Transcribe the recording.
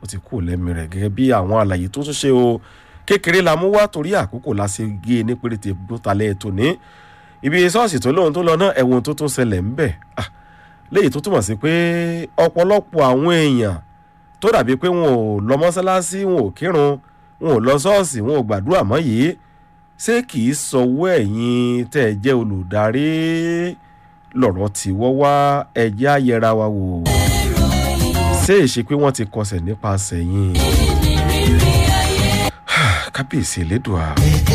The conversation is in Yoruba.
ó ti kú lẹ́mìí rẹ̀ gẹ́gẹ́ bí àwọn àlàyé tó tún ṣe o kékeré la mú wá torí àkókò la ṣe gé e ní péréte bó talẹ̀ ètò ní ibi ṣọ́ọ̀ṣì tó lóhun tó lọ náà ẹ̀wọ̀n tó tún ṣẹlẹ̀ ń bẹ̀ léyìí tó túmọ̀ sí pé ọ̀pọ̀lọpọ̀ àwọn èèyàn tó dàbí pé wọn ò lọ mọ́sálásí wọn ò kírun wọn ò lọ ṣọ́ọ̀ṣì wọn ò gbàdúrà mọ́ yìí ṣé kì í sọwọ́ ẹ̀yin tẹ́ ẹ jẹ́ olùdarí lọ̀rọ̀ tí wọ́n wá ẹjẹ́ ayẹra wa wò ṣé èṣe pé wọ́n ti kọsẹ̀ nípasẹ̀ yín kábíyèsí elédùà.